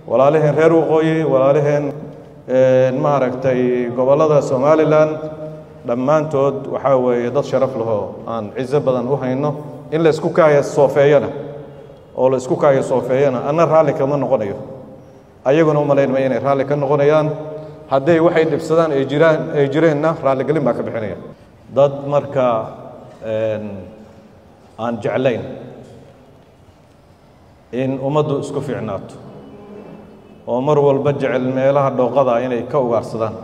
walaalaheen reer waqooyi walaalaheen maaragtay gobollada somalilan dhammaantood waxaa weeye dad sharaf lahoo aan cizo badan u hayno in la isku kaaya soofeeyana oo la isku kaaya soofeeyana anna raalli kama noqonayo ayaguna u malaynma inay raalli ka noqonayaan hadday waxay dhibsadaan ay jiraan ay jireenna raalligelin baa ka bixinaya dad marka aan jeclayn in ummaddu isku fiicnaato oo mar walba jecel meelaha dhooqada inay ka ugaarsadaan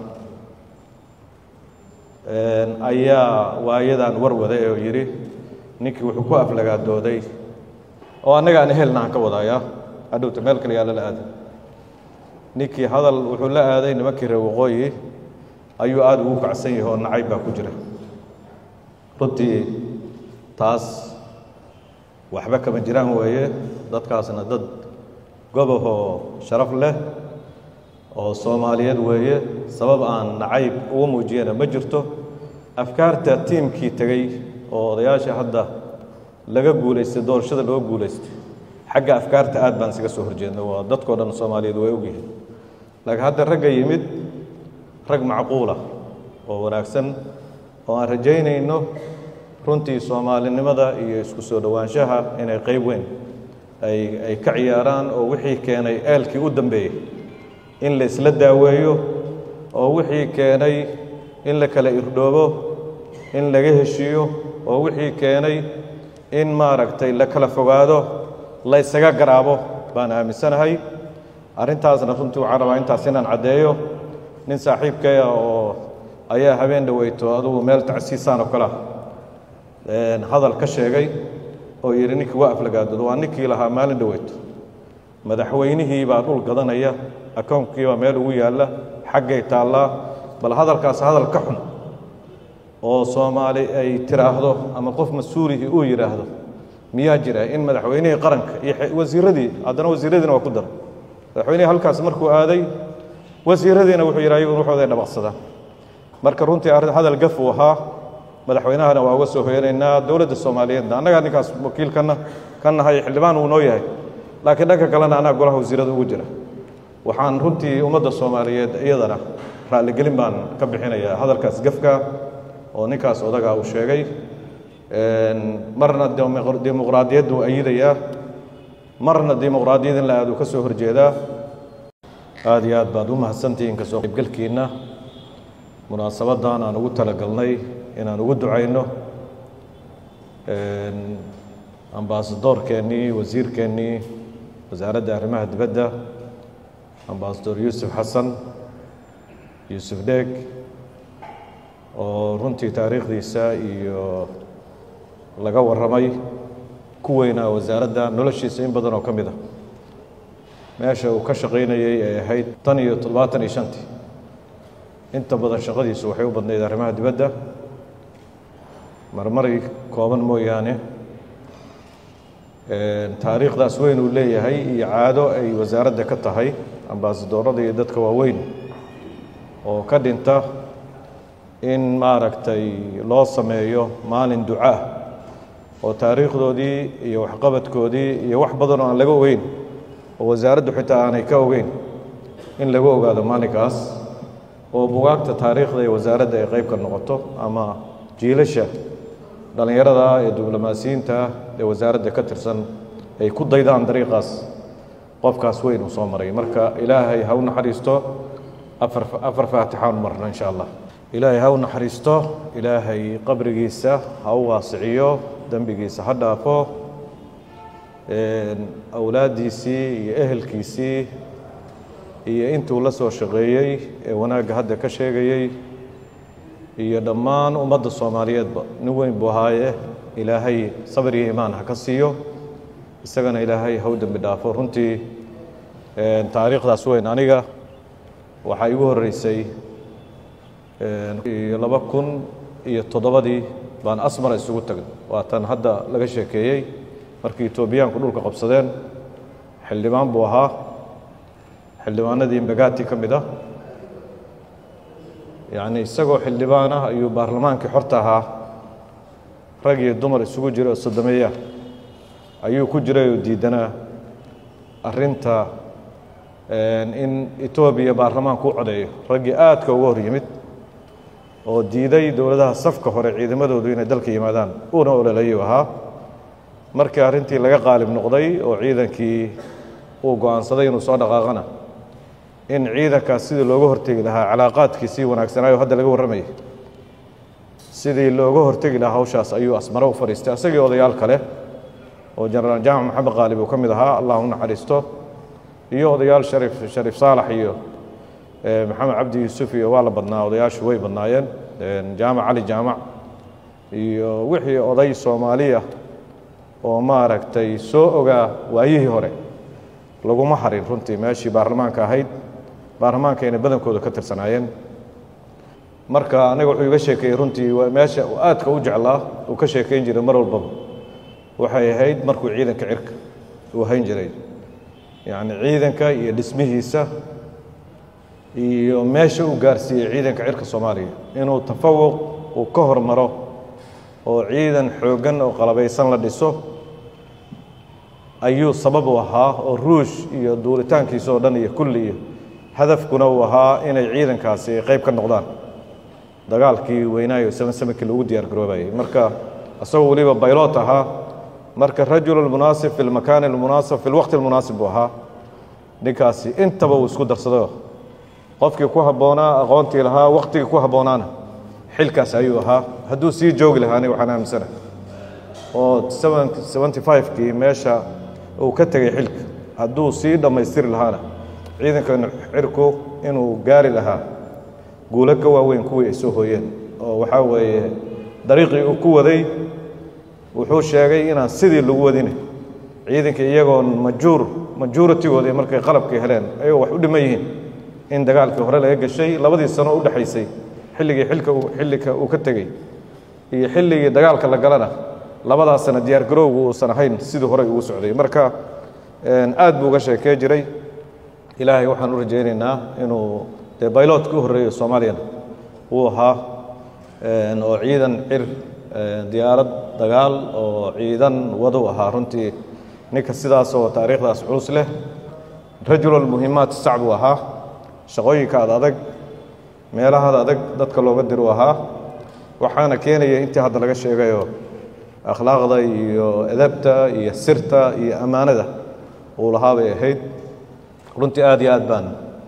ayaa waayadan warwaday oo yidhi ninkii wuxuu ku aflagaadooday oo annaga aan ehelna aan ka wadayaa hadhowta meel kale yaalla la aaday ninkii hadal wuxuu la aaday nimankii reer waqooyi ayuu aada ugu kacsan yahay oo nacayb baa ku jira runtii taas waxba kama jiraan weeye dadkaasna dad gobahoo sharaf leh oo soomaaliyeed weeye sabab aan nacayb uga muujiyana ma jirto afkaarta tiimkii tegey oo odayaasha hadda laga guulaystay doorashada loo guulaystay xagga afkaarta aad baan isaga soo horjeedna waa dadkao dhan soomaaliyeed way ogyihiin laakiin hadda ragga yimid rag macquula oo wanaagsan oo aan rajaynayno runtii soomaalinimada iyo isku soo dhowaanshaha inay qayb weyn ay ay ka ciyaaraan oo wixii keenay eelkii u dambeeyey in la isla daaweeyo oo wixii keenay in la kala irdhoobo in laga heshiiyo oo wixii keenay in maaragtay la kala fogaado la ysaga garaabo baan aaminsanahay arrintaasna runtii waxaan rabaa intaas inaan caddeeyo nin saaxiibkaya oo ayaa habeen dhaweyto adugu meel tacsiisaan oo kale ah hadal ka sheegay oo yidhi ninkii waa aflagaadoodo waa ninkii lahaa maalin dhaweyto madaxweynihii baa dhul gadanaya akoonkii baa meel ugu yaalla xaggay taallaa bal hadalkaas hadal ka xun oo soomaali ay tiraahdo ama qof mas-uulihii uu yidhaahdo miyaa jira in madaxweynihii qaranka iyo wasiiradii haddana wasiiradiina waa ku daray madaxweynihii halkaas markuu aaday wasiiradiina wuxuu yidhi ayagun waxooday dhabaqsadaan marka runtii arrin hadal gaf uu ahaa madaxweynahana waa uga soo hoyanaynaa dowladda soomaaliyeedna annagaa ninkaas wakiilkana ka nahay xildhibaan uu noo yahay laakiin dhanka kalena annaga golaha wasiirada ugu jira waxaan runtii ummadda soomaaliyeed iyadana raalligelin baan ka bixinayaa hadalkaas gafka oo ninkaas odagaa uu sheegay marna dimuqraadiyaddu ayidayaa marna dimuqraadiyad in la aad uu ka soo horjeedaa aada iyo aad baad u mahadsantihiin kasoo qaybgalkiinna munaasabaddan aan ugu talagalnay inaan ugu ducayno ambaasadoorkeennii wasiirkeennii wasaaradda arrimaha dibadda ambaasador yuusuf xasan yuusuf dheeg oo runtii taariikhdiisa iyo laga warramay ku weynaa wasaaradda noloshiisa in badan oo ka mid a meesha uu ka shaqaynayey ay ahayd tan iyo toddobaatan iyo shantii inta badan shaqadiisu waxay u badnayd arrimaha dibadda marmari kooban mooyaane taariikhdaas weyn uu leeyahay iyo caado ay wasaaradda ka tahay ambaasadoorada iyo dadka waaweyn oo ka dhinta in maaragtay loo sameeyo maalin duca oo taariikhdoodii iyo waxqabadkoodii iyo wax badan oo aan laga ogeyn oo wasaaraddu xitaa aanay ka ogeyn in lagu ogaado maalinkaas oo bugaagta taariikhda ee wasaaradda ay qayb ka noqoto ama jiilasha dhallinyarada ee diblomaasiyiinta ee wasaaradda ka tirsan ay ku daydaan dariiqaas qofkaas weyn uu soo maray marka ilaahay ha u naxariisto afar afar faatixaan marno insha allah ilaahay ha u naxariisto ilaahay qabrigiisa ha u waasiciyo dembigiisa ha dhaafo awlaaddiisii iyo ehelkiisii iyo intuu la soo shaqeeyey ee wanaagga hadda ka sheegayey iyo dhammaan ummadda soomaaliyeedba nin weyn buu ahaaye ilaahay sabir iyo imaan ha ka siiyo isagana ilaahay ha u dembi dhaafo runtii taariikhdaas weyn aniga waxaa igu horreysay iyo laba kun iyo toddobadii baan asmara isugu tagnay waa tan hadda laga sheekeeyey markii etoobiyaanku dhulka qabsadeen xildhibaan buu ahaa xildhibaanadii imbagati ka mid ah yacni isagoo xildhibaan ah ayuu baarlamaankii xorta ahaa rag iyo dumar isugu jira oo sodomeeya ayuu ku jiray oo diidanaa arrinta in etoobiya baarlamaanku u codeeyo raggii aadka uga hor yimid oo diiday dowladaha safka hore ciidamadoodu inay dalka yimaadaan uuna ololayuu ahaa markii arrintii laga qaalib noqday oo ciidankii uu go-aansaday inuu soo dhaqaaqana in ciidankaas sidii looga hortegi lahaa calaaqaadkiisii wanaagsanaayo hadda laga warramayay sidii looga hortegi lahaa hawshaas ayuu asmaro u fadhiistay asagii odayaal kale oo jenaraal jaamac maxamed qaalib uu ka mid ahaa allah u naxariisto iyo odayaal sharif shariif saalax iyo maxamed cabdi yuusuf iyo waa la badnaa odayaashu way badnaayeen jaamac cali jaamac iyo wixii oday soomaaliya oo maaragtay soo ogaa waayihii hore laguma harin runtii meeshii baarlamaanka ahayd baarlamaankayna badankooda ka tirsanaayeen marka aniga wuxuu iga sheekeeyey runtii meesha aadka u jeclaa uu ka sheekeyn jiray mar walbaba waxay ahayd markuu ciidanka cirka uu hayn jiray yacni ciidanka iyo dhismihiisa iyo meesha uu gaarsiiyey ciidanka cirka soomaaliya inuu tafawuq uu ka hormaro oo ciidan xooggan oo qalabaysan la dhiso ayuu sabab u ahaa oo ruush iyo duulitaankiisa oo dhan iyo kulli iyo hadafkuna uu ahaa inay ciidankaasi qayb ka noqdaan dagaalkii weynaayo seven sevenkii lagu diyaar garoobayay marka isagoo weliba baylot ahaa marka rajul almunaasib fi lmakaani almunaasib fi lwaqti almunaasib buu ahaa ninkaasi intaba uu isku darsado qofkii ku habboonaa aqoontii lahaa waqtigii ku habboonaana xilkaas ayuu ahaa hadduu sii joogi lahaa aniga waxaan aaminsana oo seventy five-kii meesha uu ka tegay xilka hadduu sii dhammaystiri lahaana ciidanka cirku inuu gaari lahaa guulo ka waaweyn kuwii ay soo hooyeen oo waxaa weeye dariiqii uu ku waday wuxuu sheegay inaan sidii lagu wadine ciidanka iyagoon majuur majuritigoodii markay qalabkii heleen ayagoo wax u dhiman yihiin in dagaalkii hore laga gashay labadii sano u dhexaysay xilligii xilka xilliga uu ka tegey iyo xilligii dagaalka la galana labadaas sana diyaar garowgu uusan ahayn sidii horey ugu socday marka aad buu uga sheekee jiray ilaahay waxaan u rajaynaynaa inuu dee baylotka u horreeyo soomaaliyana uu ahaa oo ciidan cir diyaarad dagaal oo ciidan wadu ahaa runtii ninka sidaas oo taariikhdaas culus leh rajulal muhimaat sac buu ahaa shaqooyinka ad adag meelahada adag dadka looga diru ahaa waxaana keenaya intii hadda laga sheegayoo akhlaaqda iyo edabta iyo sirta iyo ammaanada uu lahaa bay ahayd runtii aad iyo aad baan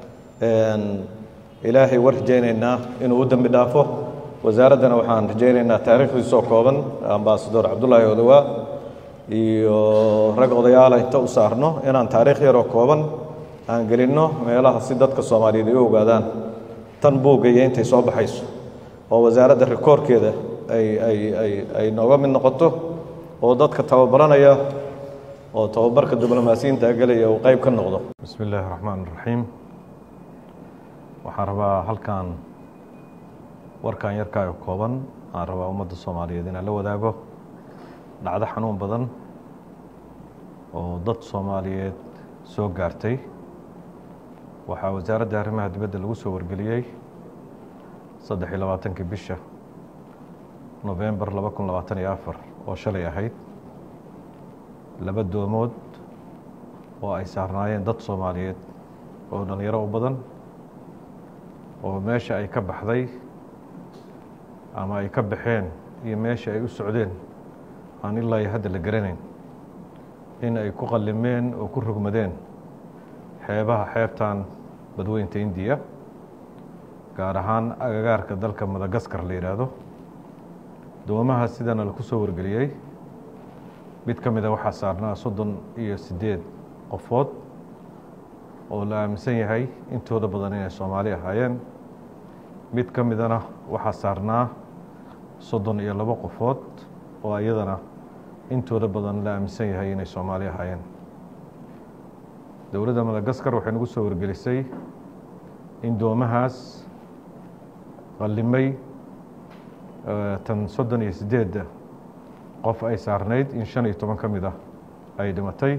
ilaahay war rajaynaynaa inuu u dembi dhaafo wasaaraddana waxaan rajaynaynaa taariikhdiisoo kooban ambasador cabdullaahi odowaa iyo rag odayaala inta u saarno inaan taariikh yaroo kooban aan gelinno meelaha si dadka soomaaliyeed ay u ogaadaan tan buugga iyo intay soo baxayso oo wasaaradda rikoorkeeda ay ay ay ay nooga mid noqoto oo dadka tababaranaya oo tababarka diblomaasiyiinta gelaya uu qayb ka noqdo bismi illaahi raxmaan raxiim waxaan rabaa halkan warkan yarkaa oo kooban aan rabaa ummadda soomaaliyeed inaan la wadaago dhacdo xanuun badan oo dad soomaaliyeed soo gaartay waxaa wasaaradda arrimaha dibadda lagu soo wargeliyey saddex iyo labaatankii bisha nofembar laba kun labaatan iyo afar oo shalay ahayd laba doomood oo ay saarnaayeen dad soomaaliyeed oo dhallinyaro u badan oo meesha ay ka baxday ama ay ka baxeen iyo meesha ay u socdeen aan ilaa iyo hadda la garanayn in ay ku qallimeen oo ku rogmadeen xeebaha xeebtan badweynta indiya gaar ahaan agagaarka dalka madagaskar la yidhaahdo doomaha sidana laku soo wargeliyey mid ka mida waxaa saarnaa soddon iyo siddeed qofood oo la aaminsan yahay intooda badan inay soomaali ahaayeen mid ka midana waxaa saarnaa soddon iyo labo qofood oo iyadana intooda badan la aaminsan yahay inay soomaali ahaayeen dowladda madagaskar waxay nagu soo wargelisay in doomahaas qallimay tan soddon iyo siddeedda qof ay saarnayd in shan iyo toban ka mid ah ay dhimatay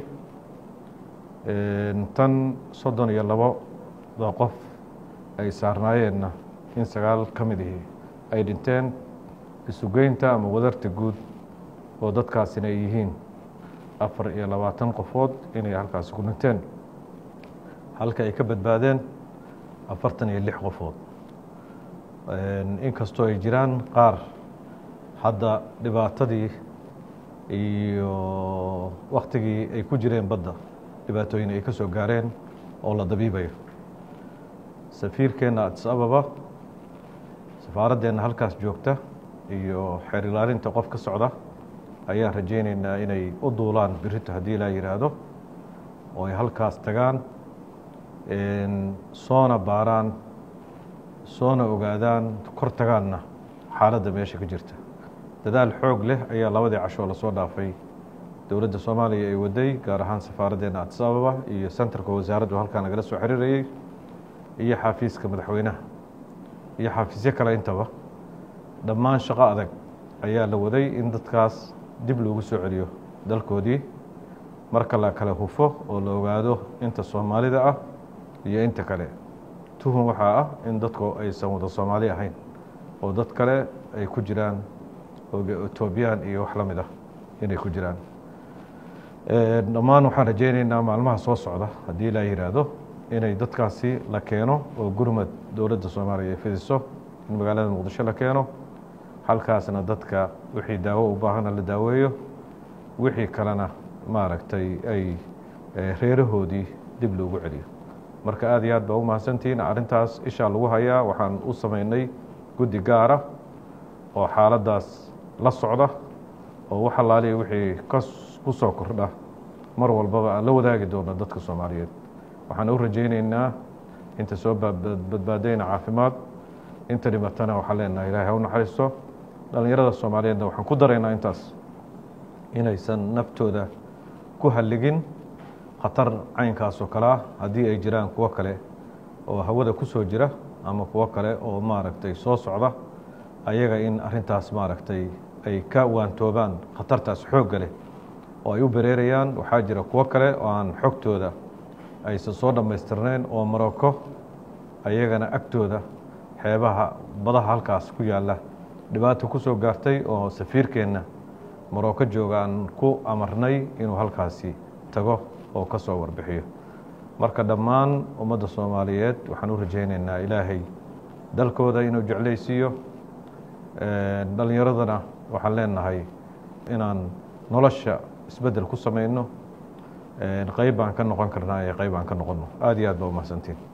tan soddon iyo labada qof ay saarnaayeenna in sagaal ka mid ihi ay dhinteen isugeynta ama wadarta guud oo dadkaasina ay yihiin afar iyo labaatan qofood inay halkaasi ku dhinteen halka ay ka badbaadeen afartan iyo lix qofood inkastoo ay jiraan qaar hadda dhibaatadii iyo waktigii ay ku jireen badda dhibaatooyin ay ka soo gaareen oo la dabiibayo safiirkeenna adis ababa safaaraddeena halkaas joogta iyo xeer ilaalinta qof ka socda ayaan rajaynaynaa inay u duulaan birito haddii laa yidhaahdo oo ay halkaas tagaan soona baaraan soona ogaadaan kor tagaanna xaaladda meesha ka jirta dadaal xoog leh ayaa labadii cashoo lasoo dhaafay dowladda soomaaliya ay waday gaar ahaan safaaraddeena adis ababa iyo sentarka wasaaraddu halkaa nagala soo xiriirayey iyo xaafiiska madaxweynaha iyo xafiisyo kale intaba dhammaan shaqo adag ayaa la waday in dadkaas dib loogu soo celiyo dalkoodii marka la kala hufo oo la ogaado inta soomaalida ah iyo inta kale tuhun waxaa ah in dadku aysan wada soomaali ahayn oo dad kale ay ku jiraan etoobiyaan iyo wax la mid ah inay ku jiraan dhammaan waxaan rajaynaynaa maalmaha soo socda haddii laa yidhaahdo inay dadkaasi la keeno oo gurmad dowladda soomaaliya ay fidiso in magaalada muqdisho la keeno halkaasna dadka wixii daawo u baahana la daaweeyo wixii kalena maaragtay ay reerahoodii dib loogu celiyo marka aad iyo aad baa u mahadsantihiin arrintaas ishaa lagu hayaa waxaan u samaynay guddi gaara oo xaaladdaas la socda oo wax allaaliya wixii ka ku soo kordha mar walbaba aan la wadaagi doono dadka soomaaliyeed waxaan u rajaynaynaa inta soo badbaadayna caafimaad inta dhimatana waxaan leenahay ilahay ha u naxariisto dhallinyarada soomaaliyeedna waxaan ku daraynaa intaas inaysan naftooda ku halligin khatar caynkaas oo kale ah haddii ay jiraan kuwo kale oo hawada ku soo jira ama kuwo kale oo maaragtay soo socda ayaga in arrintaas maaragtay ay ka waantoobaan khatartaas xoogga leh oo ay u bereerayaan waxaa jira kuwo kale oo aan xogtooda aysan soo dhammaystirnayn oo maroko ayagana agtooda xeebaha badaha halkaas ku yaalla dhibaato ku soo gaartay oo safiirkeenna maroko jooga aan ku amarnay inuu halkaasi tago oo ka soo warbixiyo marka dhammaan ummadda soomaaliyeed waxaan u rajaynaynaa ilaahay dalkooda inuu jeclaysiiyo dhallinyaradana waxaan leenahay inaan nolosha isbeddel ku samayno qayb baan ka noqon karnaa ee qayb aan ka noqonno aad iyo aad baa umahadsantiin